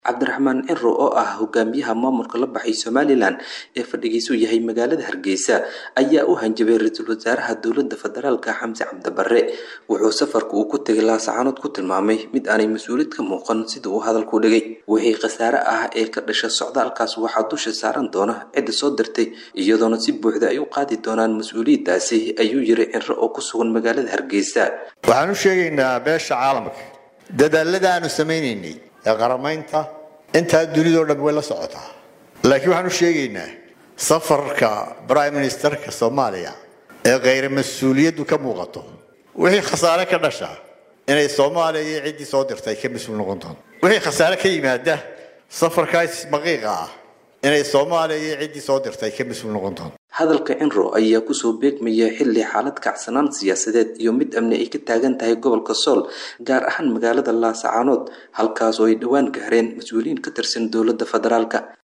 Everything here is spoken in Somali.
cabdiraxmaan cinro oo ah hogaamiyaha maamulka la baxay somalilan ee fadhigiisu yahay magaalada hargeysa ayaa u hanjabay ra-iisul wasaaraha dowlada federaalka xamse cabdibare wuxuu safarka uu ku tegay laasacaanood ku tilmaamay mid aanay mas-uuliyad ka muuqan sida uu hadalku dhigay wixii khasaare ah ee ka dhasha socdaalkaas waxaa dusha saaran doona cidda soo dirtay iyadoona si buuxda ay u qaadi doonaan mas-uuliyaddaasi ayuu yiri cinro oo ku sugan magaalada hargeysa waxaan u sheegaynaa beesha caalamka dadaalada aanu samaynaynay ee qaramaynta intaa dunidao dhan way la socotaa laakiin waxaan u sheegaynaa safarka prime ministerka soomaaliya ee khayra mas-uuliyaddu ka muuqato wixii khasaare ka dhasha inay soomaaliya iyo ciddii soo dirtay ka mas-uul noqon doonto wixii khasaare ka yimaada safarkaas maqiiqa ah inay soomaaliya iyo ciddii soo dirtay ka mas-uul noqon doonto hadalka cinro ayaa kusoo beegmaya xilli xaalad kacsanaan siyaasadeed iyo mid amni ay ka taagan tahay gobolka sool gaar ahaan magaalada laasacaanood halkaas oo ay dhowaan gaareen mas-uuliyiin ka tirsan dowladda federaalka